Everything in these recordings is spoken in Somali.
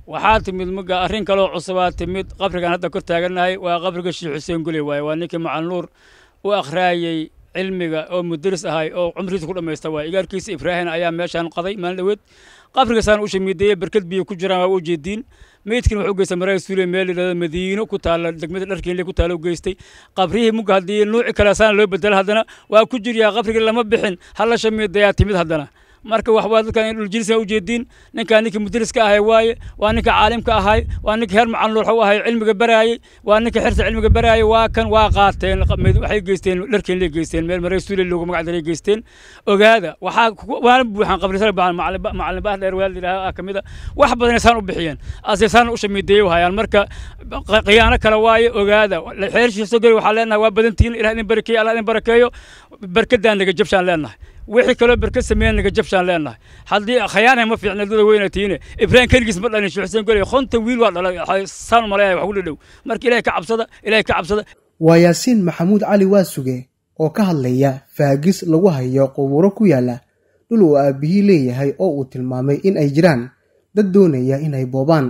waxaa timid muga arrin kaloo cusubaa timid qabrigan hadda kor taagannahay waa qabriga sheekh xuseen guley waaye waa ninkii macanuur u akhraayey cilmiga oo mudaris ahay oo cumrigiisa ku dhammaysta waay igaarkiisa ibraahim ayaa meeshaan qaday maalin dhoweed qabrigaasaan u shamiideeyey barkad biyo ku jiraan waa u jeediin meydkiina wuxuu geystay maraa suule meel yidhahdo madiino ku taalla degmada dharkiinle ku taalla u geystay qabrihii muga haddii nuuci kale saana loo bedela haddana waa ku jiryaa qabrigii lama bixin hal la shamiidayaa timid haddana marka waxbaa dadkan in dhuljilisa u jeediin ninkaa ninkii mudariska ahay waaye waa ninka caalimka ahay waa ninka heer macanuur waxu ahay cilmiga baraayey waa ninka xirta cilmiga baraayey waa kan waa qaateen waxay geysteen dharkeenley geysteen meel maray suule loogu magac daray geysteen ogaada waxaa waana buuxaan qabrisada baan macalin baah dheer waalid yidhaah ka mid a wax badan saan u bixiyeen ase saan u shamiideeyey hayaan marka khiyaano kale waaye ogaada xeershiisa geli waxaa leenahay waa badantihiin ilaah idin barakeeyo allah idin barakeeyo barkadaan naga jabshaan leenahay wixii kaloo berka sameeyan naga jabshaan leenahay haddii khayaanay ma fiicna dada weyna tiine ibraahim keligiis ma dhalin sheekh xuseen goley konta wiil waa dhalay saan maleeyahay wax ku dhadhow marka ilahay ka cabsada ilahay ka cabsada waa yaasiin maxamuud cali waasuge oo ka hadlaya faagis lagu hayo qubuuro ku yaala dhul uu aabbihii leeyahay oo uu tilmaamay in ay jiraan dad doonaya inay boobaan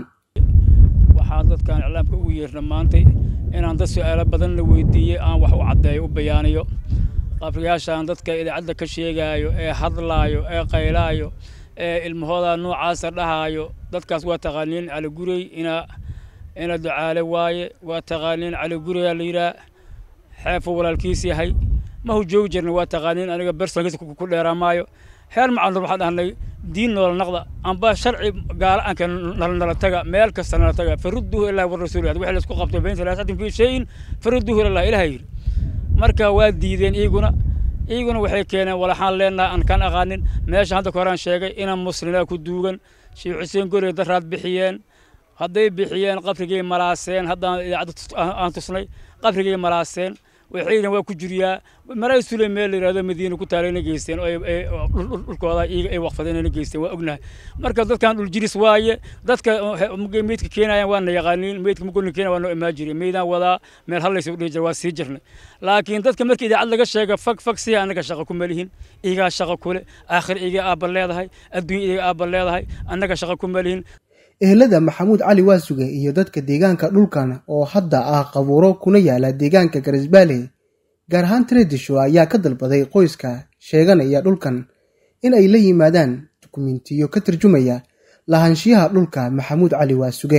waxaa dadkan iclaamka ugu yeerna maantay inaan dad su-aalo badan la weydiiyey aan wax u caddeeyo u bayaaniyo qabriyaashaan dadka idaacadda ka sheegaayo ee hadlaayo ee qaylaayo ee ilmahooda noocaasa dhahaayo dadkaas waa taqaaniin caligurey ina ina ducaale waaye waa taqaaniin caligureyaa la yidhaah xeefuu walaalkiis yahay mahu joogi jirna waa taqaaniin aniga bersonkiisa ku dheeraa maayo heer macanuur waxaan dhahnay diin noola naqda amba sharci gaala aanka nala taga meel kasta nala taga farudduhu ilaahi wa rasuuli wixii laisku qabto bayn salaasatin fii shayin farudduhu ilallah ilaha yidhi marka waa diideen iyaguna iyaguna waxay keeneen walaxaan leenahay aan kan aqaanin meesha hadda ka horaan sheegay inaan muslimaa ku duugan sheekh xuseen gori daraad bixiyeen hadday bixiyeen qabrigay malaaseen haddaan idaacadda aan tusnay qabrigay malaaseen waxayna waa ku jiriyaa maraa sule meel la yidhahdo madiina ku taalayna geysteen oo dhulkooda iyaga ay waqfadeenna geysteen waa ognahay marka dadkan dhuljiris waaye dadka meydka keenayaan waana yaqaaniin meydka mugolna keenaya waa noo imaan jiray meydaan wadaa meel hallaysa u dhihi jira waa sii jirnay laakiin dadka marka idaacad laga sheega fag fag si annaga shaqo kuma lihin iyagaa shaqo kule aakhir iyaga aabba leedahay adduunya iyaga aabba leedahay annaga shaqo kuma lihin ehelada maxamuud cali waasuge iyo dadka deegaanka dhulkan oo hadda ah qabuuro kuna yaala deegaanka garisbaale gaar ahaan taredisho ayaa ka dalbaday qoyska sheeganaya dhulkan in ay la yimaadaan dukumentiyo ka tarjumaya lahaanshiyaha dhulka maxamuud cali waasuge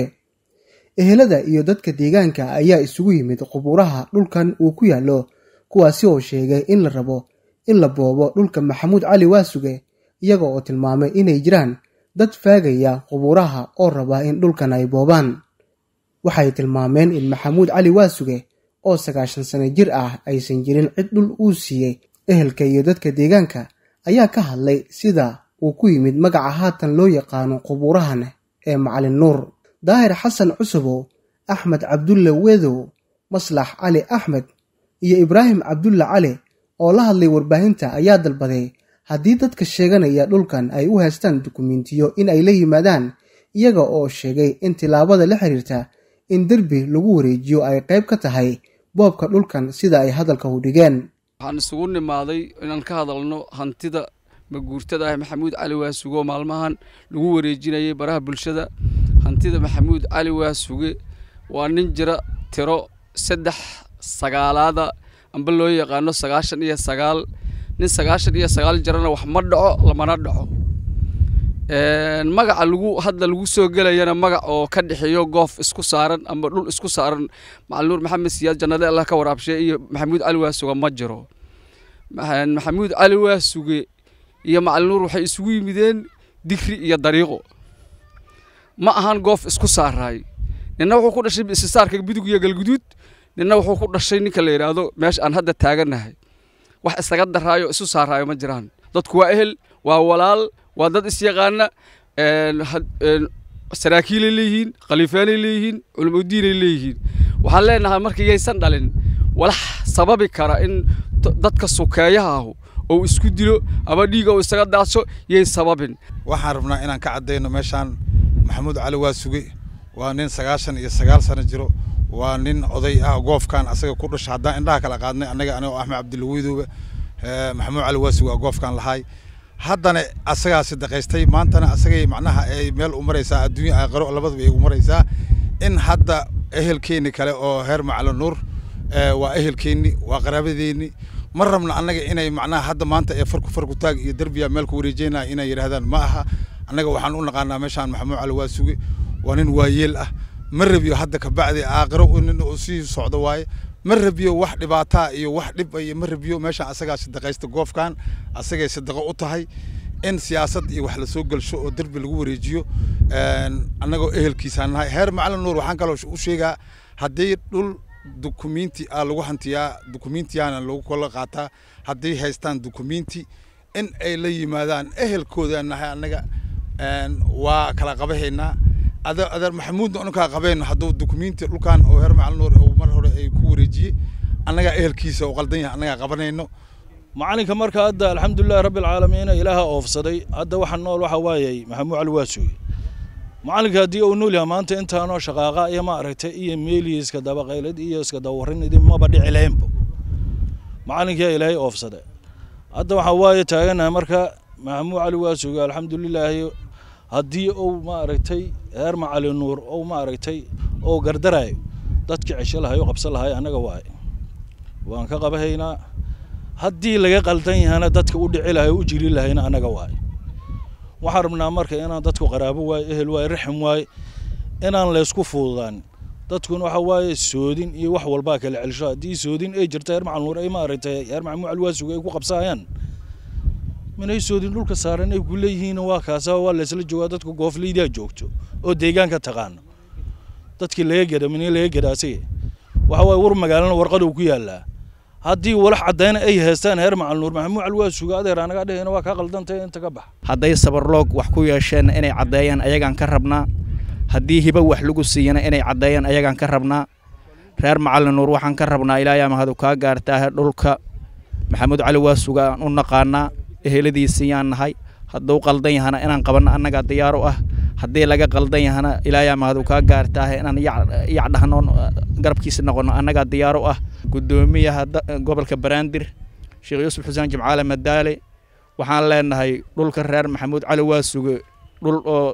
ehelada iyo dadka deegaanka ayaa isugu yimid qubuuraha dhulkan uu ku yaallo kuwaasi oo sheegay in la rabo in la boobo dhulka maxamuud cali waasuge iyaga oo tilmaamay inay jiraan dad faagaya qubuuraha oo raba in dhulkan ay boobaan waxay tilmaameen in maxamuud cali waasuge oo sagaashan sano jir ah aysan jirin cid dhul uu siiyey ehelka iyo dadka deegaanka ayaa ka hadlay sida uu ku yimid magaca haatan loo yaqaano qubuurahan ee macalin nuur daahir xasan cusubow axmed cabdulle wedow maslax cali axmed iyo ibraahim cabdulle cali oo la hadlay warbaahinta ayaa dalbaday haddii dadka sheeganaya dhulkan ay u haystaan dukumentiyo in ay la yimaadaan iyaga oo sheegay in tilaabada la xiriirta in derbi lagu wareejiyo ay qayb ka tahay boobka dhulkan sida ay hadalka u dhigeen waxaan isugu nimaaday inaan ka hadalno hantida maguurtada ah maxamuud cali waasuge oo maalmahan lagu wareejinayay baraha bulshada hantida maxamuud cali waasuge waa nin jira tiro saddex sagaalaada amba loo yaqaano sagaashan iyo sagaal nin sagaashan iyo sagaal jirana wax ma dhaco lamana dhaco magaca lagu hadda lagu soo gelayana magac oo ka dhexeeyo goof isku saaran amba dhul isku saaran macalinuur maxamed siyaad jannade allah ka waraabshe iyo maxamuud cali waasuge ma jiro maxamuud cali waasuge iyo macalinuur waxay isugu yimideen digri iyo dariiqo ma ahan goof isku saaraay nina wuxuu ku dhashay isisaarka bidug iyo galguduud nina wuxuu ku dhashay ninka la yidhaahdo meesha aan hadda taagannahay wax isaga daraayo isu saaraayo ma jiraan dadku waa ehel waa walaal waa dad isyaqaana saraakiilay leeyihiin khaliifaanay leeyihiin culimadiinay leeyihiin waxaan leenahay marka yaysan dhalin walax sababi kara in dadka sukeeyaha ahu ou isku dilo ama dhiiga uu isaga daadso yay sababin waxaan rabnaa inaan ka caddayno meeshaan maxamuud cali waa suge waa nin sagaashan iyo sagaal sano jiro waa nin oday ah goofkan asaga ku dhasha haddaan indhaha kala qaadnay annaga anigo axmed cabdilla weydooba maxamuud cali waa suge waa goofkan lahaay haddana asagaa sadaqaystay maantana asagay macnaha ay meel u maraysaa adduunya aakhiro labadaba ay u maraysaa in hadda ehelkeenni kale oo heer macalo nuur waa ehelkeenni waa qaraabadeenni ma rabna annaga inay macnaha hadda maanta ee farku farku taag iyo derbiya meel ku wareejeynaya inay yidhahdaan ma aha annaga waxaan u naqaanaa meeshaan maxamuud cali waa suge waa nin waayeel ah ma rabiyo hadda kabacdi aakhiro nin uu sii socdo waaye ma rabiyo wax dhibaataa iyo wax dhib iyo ma rabiyo meeshaan asagaa sadaqaysta goofkan asagay sadaqo u tahay in siyaasad iyo wax lasoo gelsho oo derbi lagu wareejiyo annagoo ehelkiisaan nahay heer macalin nuur waxaan kaloo u sheegaa haddii dhul dukumenti a lagu hantiyaa dukumentiyaana lagu kala qaataa hadday haystaan dukumenti in ay la yimaadaan ehelkooda nahay annaga waa kala qabahaynaa adeer maxamuudna unkaa qabeen hadduu dukumenti dhulkan oo heer macalin nuur mar hore ay ku wareejiyey annagaa ehelkiisa oo qaldan yahay annagaa qabanayno macalinka marka hadda alxamdulilahi rabbi alcaalamiina ilaaha oofsaday hadda waxa nool waxa waayay maxamuud cali waa suge macalinka haddii uu nool yahay maanta intaanoo shaqaaqa iyo ma aragtay iyo meeliya iska dabaqaylad iyo iska dawarin idin maba dhici lahaynba macalinkaa ilaahay oofsaday hadda waxaa waaye taaganahay marka maxamuud cali waa suge alxamdulilaahi haddii uu ma aragtay heer macali nuur ou ma aragtay ou gardarayo dadka cesho lahay oo qabsan lahay annaga waaye waan ka qabahaynaa haddii laga qaldan yahana dadka u dhici lahay o u jiri lahayna annaga waaye waxaan rabnaa marka inaan dadku qaraabo waaye ehel waaye raxim waaye inaan laysku fududaan dadkuna waxa waaye soodin iyo wax walbaa kala celsho haddii soodin ay jirta heer macal nuur ay ma aragtay heer maxamuud calwaasuga ay ku qabsaayaan minay soodin dhulka saaran ay ku leeyihiin waa kaasa waa laysla joogaa dadku goofleydaa joogto oo deegaanka taqaano dadkii laga geda mini laga geda asige waxa waaye war magaalana warqaduu ku yaallaa haddii walax caddayna ay haystaan heer macal nuur maxamuud cali waa suga adeer anaga dhehayna waa kaa qaldantay inta ka bax hadday sabarloog wax ku yeesheen inay caddeeyaan ayagaan ka rabnaa haddii hibo wax lagu siiyana inay caddeeyaan ayagaan ka rabnaa reer macalin nuur waxaan ka rabnaa ilaayaa mahadu kaa gaartaahe dhulka maxamuud cali waa suga aan u naqaanaa eheladiisiyaan nahay hadduu qaldan yahana inaan qabanno annagaa diyaar u ah haddii laga qaldan yahana ilaayaa mahadu kaa gaartaahe inaan yacdhahno garabkiisa noqonno annagaa diyaar u ah guddoomiyaha gobolka baraandir sheekh yuusuf xuseen jimcaale madaale waxaan leenahay dhulka reer maxamuud cali waa suge dhul oo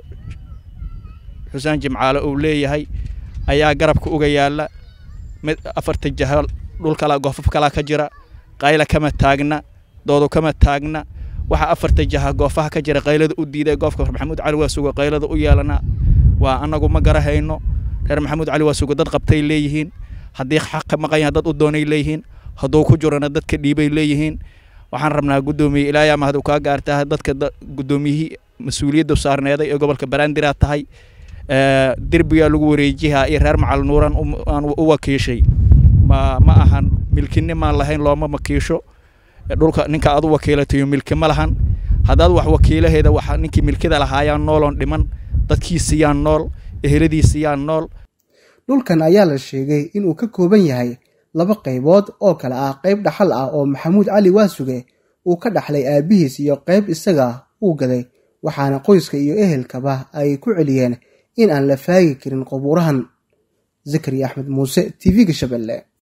xuseen jimcaale uu leeyahay ayaa garabka uga yaalla mid afarta jaha dhul kala goofaf kalaa ka jira qayla kama taagna doodu kama taagna waxa afarta jaha goofaha ka jira qaylada u diiday goofka maxamuud cali waa suge qaylada u yeelana waa annagu ma garahayno reer maxamuud cali waa suge dad qabtay leeyihiin haddii xaq ka maqan yahay dad u doonay leeyihiin hadduu ku jirana dadka dhiibay leeyihiin waxaan rabnaa guddoomiye ilaayaa mahadu kaa gaartaa dadka guddoomiyihii mas-uuliyadda saarneeday ee gobolka baraandiraa tahay derbigaa lagu wareejihaa iyo reer macal nuuran aan u wakiishay ma ma ahan milkinimaan lahayn looma wakiisho dhulka ninka aad u wakiilatayo milki ma lahan haddaad wax wakiilaheeda wax ninkii milkida lahaayaan nooloon dhiman dadkiisiyaan nool eheladiisiyaan nool dhulkan ayaa la sheegay inuu ka kooban yahay laba qaybood oo kale ah qayb dhaxal ah oo maxamuud cali waasuge uu ka dhaxlay aabbihiis iyo qayb isaga uu gaday waxaana qoyska iyo ehelkaba ay ku celiyeen in aan la faagi karin qabuurahan zakari axmed muuse t v-ga shabeelle